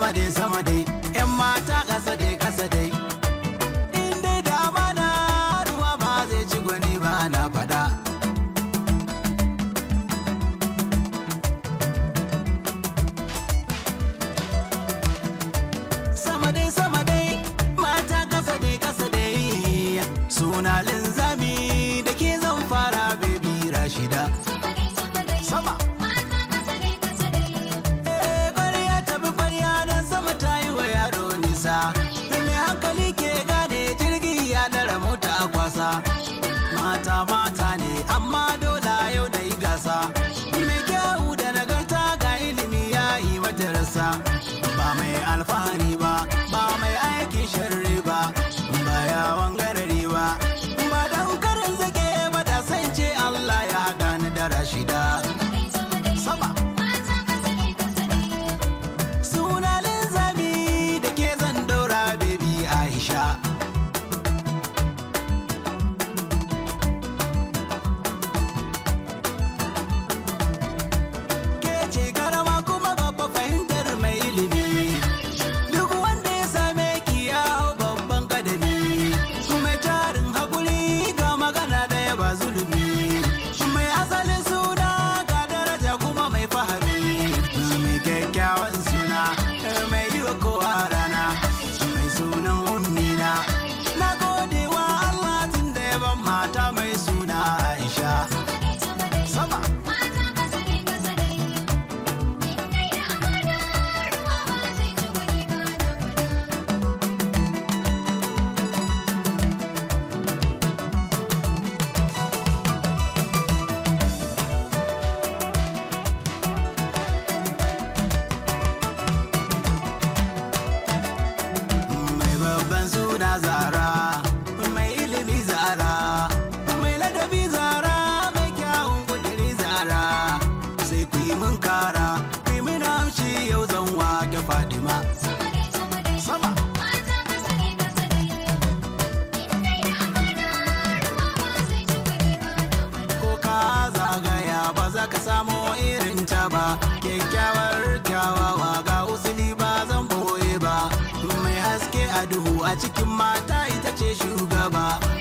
sama dai sama dai yan mata kasa dai kasa dai in dai da amana ruwa ba zai ci gwani ba na fada sama dai sama dai mata kasa dai kasa dai suna linzami da ke zan fara baby rashida sama Eh, ƙwarya ta bi ƙwarya don sama ta yi wa yaro nisa mai hankali ke gane jirgi ya dara mota a kwasa mata mata ne amma dole yau da yi gasa mai kyau da nagarta ga ilimi ya yi mata rasa ba mai alfahari ba ba mai aikin sharri ba ba yawon garari ba ba don karin zake ba da san ce Allah ya gani da rashida sama suna linzami da ke zan daura baby Aisha ke ce karama kuma babba fahimtar mai ilimi duk wanda ya same ki ya hau babban kadami mai tarin hakuri ga magana daya ba zulumi mai asalin suna ga daraja kuma mai fahari mai kyakkyawan suna mai yi wa kowa rana mai sunan ummina na gode wa Allah tun da ya ban mata mai suna Aisha sama mai babban suna zara mai ilimi zara mai ladabi zara mai kyawun kudiri zara sai ku yi mun kara ku yi mun haushi yau zan wake fadima sama ko ka zagaya ba za ka samo irin ta ba kyakkyawar kyawawa ga usuli ba zan boye ba mai haske a duhu a cikin mata ita ce shugaba